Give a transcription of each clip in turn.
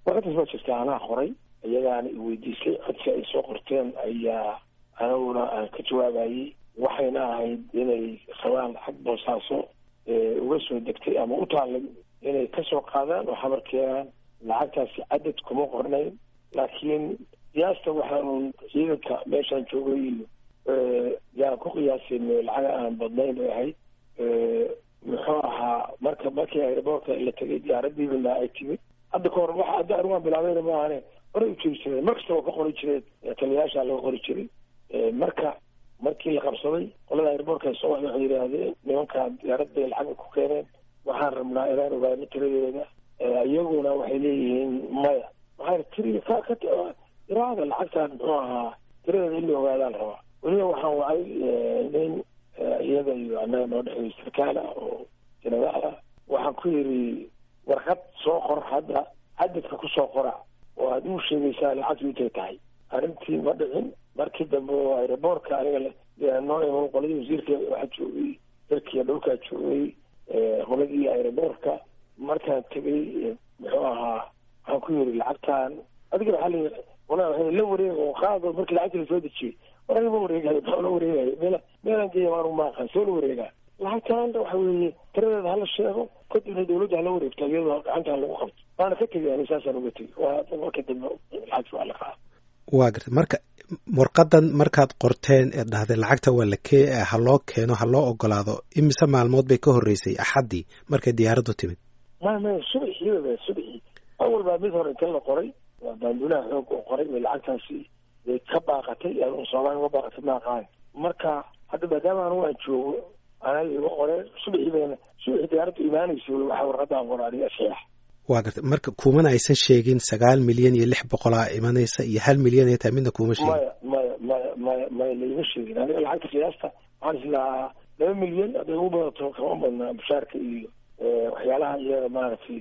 warqadaas waa jirta anaa qoray iyagaana i weydiisay codsi ay soo qorteen ayaa anaguna aan ka jawaabayey waxayna ahayd inay rabaan xag boosaaso uga soo degtay ama u taallay inay kasoo qaadaan oo xabar keenaan lacagtaasi cadad kuma qornayn laakiin qiyaasta waxaa uun ciidanka meeshaan joogay iyo yaan ku qiyaasin lacaga aan badnayn bay ahayd muxuu ahaa marka markii aeroboortka la tegay diyaaradiibana ay timid hadda ka hor waxa hadda anigaan bilaabayna maahane horay u jiri jireen mar kasta waa ka qori jireen taliyayaasha laga qori jiray marka markii la qabsaday qolada aeroboortka soo waxay waxay yidhaahdeen nimankaan diyaarad bay lacag ku keeneen waxaan rabnaa inaan ogaano tiradeeda iyaguna waxay leeyihiin maya waxaa tiri ka ka iraada lacagtaan muxuu ahaa tiradeeda in la ogaadaan rabaa weliba waxaan wacay nin iyada iyo annaga noo dhexeeyo sarkaal ah oo jenaraal ah waxaan ku yidhi warqad soo qor hadda cadadka kusoo qora oo aad uu sheegaysaa lacagtu intay tahay arrintii ma dhicin markii dambe oo aeroboortka aniga noo iman qoladii wasiirka waxaa joogay dalkiiya dhulkaa joogay qoladii aeroboortka markaan tegay muxuu ahaa waxaan ku yidhi lacagtaan adiga waxaa la wala waa la wareeg oo qaado markii lacagta lasoo dejiyey war aniga ma wareegayo maxaa la wareegayo meel meelaan geeya maanu maaqan soo la wareegaa lacagtaan waxa weeye tiradeeda hala sheego kadibna dawladda hala wareegto iyadoo gacantaan lagu qabto waana ka tegay ani saasaan uga tegay waa marka dambe lacagta waa la qaada waa gartay marka warqadan markaad qorteen ee dhahday lacagta waa la kee ha loo keeno ha loo ogolaado imise maalmood bay ka horreysay axaddii markay diyaaraddu timid maya maya subaxii subaxii awal baa mid hore inta la qoray waa baanduulaha xoog oo qoray bay lacagtaasi bay ka baaqatay soomaaliya uga baaqatay maaqaan marka hadda maadaama anu aan joogo anaa iga qoreen subaxii bayna subaxii diyaaraddu imaanaysa waxa warqadaan qora aniga saxiix waa gartay marka kumana aysan sheegin sagaal milyan iyo lix boqolaa imanaysa iyo hal milyan ay tahay midna kuma sheegin maya maya maya maya maya laima sheegin aniga lacagta qiyaasta waxaan islahaa laba milyan hadday ugu badato kama badnaa mushaarka iyo waxyaalaha iyaga maaragtay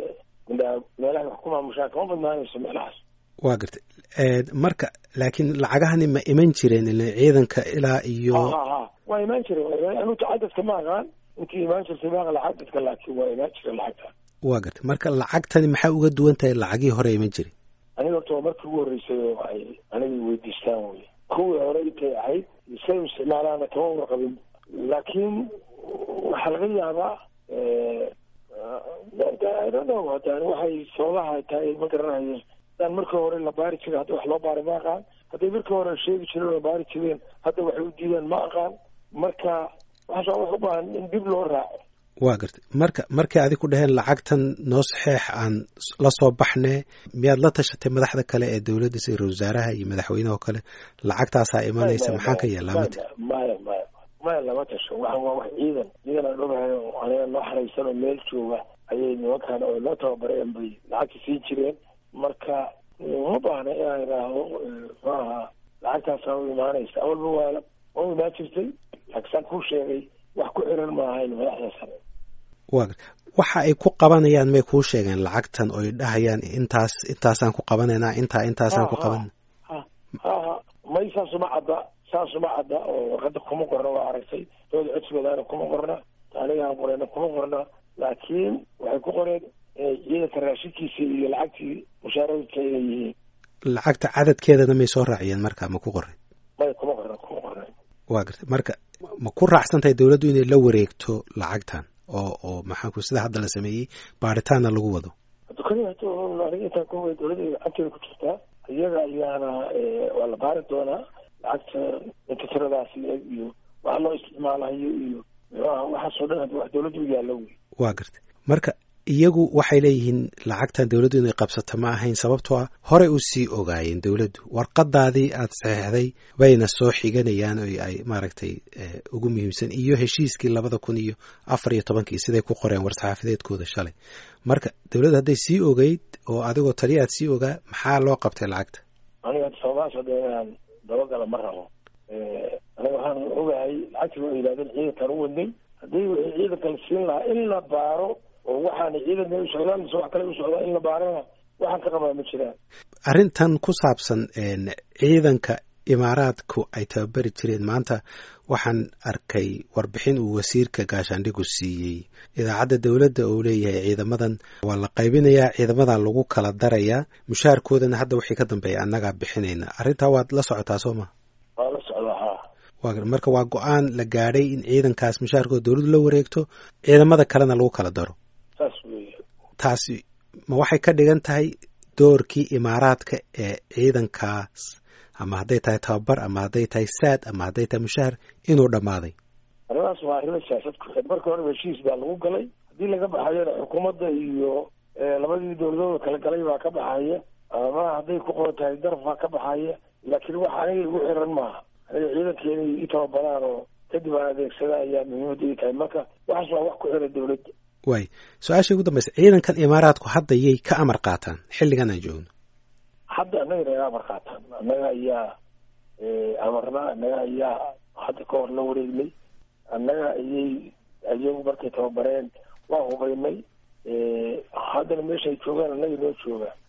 meelaha wax ku maamushaan kama badnaanayso meelahaas waa gartay marka laakiin lacagahani ma iman jireen ila ciidanka ilaa iyo ha ha waa imaan jireen anuta cadadka ma aqaan intii imaan jirtay ma aqan cadadka laakiin waa imaan jireen lacagta waa gartay marka lacagtani maxaa uga duwan tahay lacagii hore iman jiray aniga horta waa markii ugu horreysay oo ay aniga weydiistaan wey kuwii hore intay ahayd say u isticmaalaana kama warqabin laakiin waxaa laga yaabaa hadaan waxay sababaha tahay ma garanayo hadaan markii hore la baari jiray hadda wax loo baaray ma aqaan hadday markii hore sheegi jireen oo baari jireen hadda waxay u diideen ma aqaan marka waxaas wax u baahan in dib loo raaco waa gartay marka markay adig ku dhaheen lacagtan noo saxeex aan la soo baxne miyaad la tashatay madaxda kale ee dowladda sida ra wasaaraha iyo madaxweyneha oo kale lacagtaasaa imanaysa maxaan ka yeelaa mati maya maya maya lama tasho waxaan waa wax ciidan ciidan aan ogahay oo aniga noo xaraysan oo meel jooga ayay nimankaan oo noo tababareen bay lacagta siin jireen marka uma baahna inaan idhaahdo muxuu ahaa lacagtaasaa u imaanaysa awalba waa waa u imaan jirtay laakinsaan kuu sheegay wax ku xiran ma ahayn madaxda sare waa gar waxa ay ku qabanayaan may kuu sheegeen lacagtan oy dhahayaan intaas intaasaan ku qabanaynaa intaa intaasaan ku qabanayna ha ha ha may saasuma cadda saasuma cadda oo warqadda kuma qorna waa aragtay dooda codsigoodana kuma qorna anigaan qoreyna kuma qorna laakiin waxay ku qoreen ciidanka raashinkiisa iyo lacagtii mushaaraadka inay yihiin lacagta cadadkeedana may soo raaciyeen marka ma ku qoray may kuma qorna kuma qorna waa gartay marka ma ku raacsan tahay dowladdu inay la wareegto lacagtan oo oo maxaanku sida hadda la sameeyey baaritaanna lagu wado aniga intaan ku way dowladda gacanteeda ku jirtaa iyaga ayaana waa la baari doonaa lacagta inta tiradaas iyo waxa loo isticmaalayo iyo waxaasoo dhan hadda wax dowladda u yaallo wey waa gartay marka iyagu waxay leeyihiin lacagtan dowladdu inay qabsato ma ahayn sababtoo ah horey u sii ogaayeen dowladdu warqadaadii aad saxeexday bayna soo xiganayaan oo ay maaragtay ugu muhiimsan iyo heshiiskii labada kun iyo afar iyo tobankii siday ku qoreen war-saxaafadeedkooda shalay marka dowladda hadday sii ogeyd oo adigoo taliya aad sii ogaa maxaa loo qabtay lacagta aniga sababahaas hadda inaan dabagala ma rabo aniga waxaan ogahay lacagtii waa yidhahdeen ciidankan u wadnay haddii wixii ciidankan siin lahaa in la baaro oo waxaana ciidanka u socdaan mise wax kale u socdaa in la baarana waxaan ka qabaa ma jiraan arrintan ku saabsan ciidanka imaaraadku ay tababari jireen maanta waxaan arkay warbixin uu wasiirka gaashaandhigu siiyey idaacadda dowladda oo leeyahay ciidamadan waa la qaybinayaa ciidamadan lagu kala darayaa mushaharkoodana hadda wixii ka dambeeya annagaa bixinayna arrintaa waad la socotaa soo ma waa la socdaa ha wa marka waa go-aan la gaadhay in ciidankaas mushaharkooda dowladdu la wareegto ciidamada kalena lagu kala daro saas weeye taasi ma waxay ka dhigan tahay doorkii imaaraadka ee ciidankaas ama hadday tahay tababar ama hadday tahay saad ama hadday tahay mushahar inuu dhammaaday arrimahaas waa arrimo siyaasad ku xid marka horeba heshiis baa lagu galay haddii laga baxayona xukuumadda iyo labadii dowladooda kala galay baa ka baxaya ama hadday ku qoran tahay daraf baa ka baxaya laakiin wax aniga igu xiran maaha aniga ciidanka inay i tababaraan oo kadib aan adeegsada ayaa muhiimadda ii tahay marka waxaas waa wax ku xiran dowladda waay su-aashii ugu dambaysa ciidankan imaaraadku hadda yay ka amar qaataan xilligan aan joogno hadda annaga naga amar qaataan annaga ayaa amarna annaga ayaa hadda ka hor la wareegnay annaga ayay ayagu markay tababareen waa hubaynay haddana meeshaay joogaan annaga noo joogaan